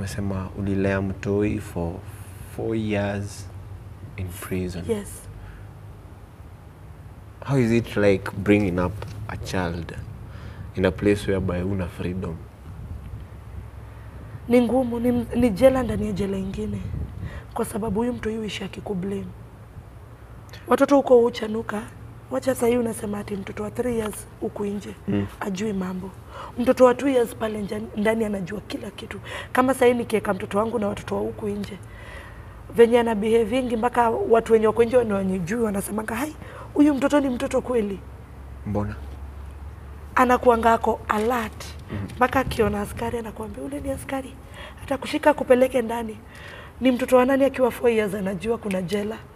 umesema ulilea mtoi for four years in prison yes how is it like bringing up a child in a place whereby una freedom ni ngumu ni, ni jela ndani ya jela ingine kwa sababu huyu mtu yuishi akikublame watoto huko huchanuka wacha sahii unasema ati mtoto wa 3 years huku nje mm. ajui mambo mtoto wa 2 years pale nja- ndani anajua kila kitu kama sahii nikiweka mtoto wangu na watoto wa huku nje venye ana behavingi mpaka watu wenye wako nje wanajui wanasemanga hai huyu mtoto ni mtoto kweli mbona anakuanga ako alert mpaka akiona askari anakuambia ule ni askari hata kushika kupeleke ndani ni mtoto wa nani akiwa 4 years anajua kuna jela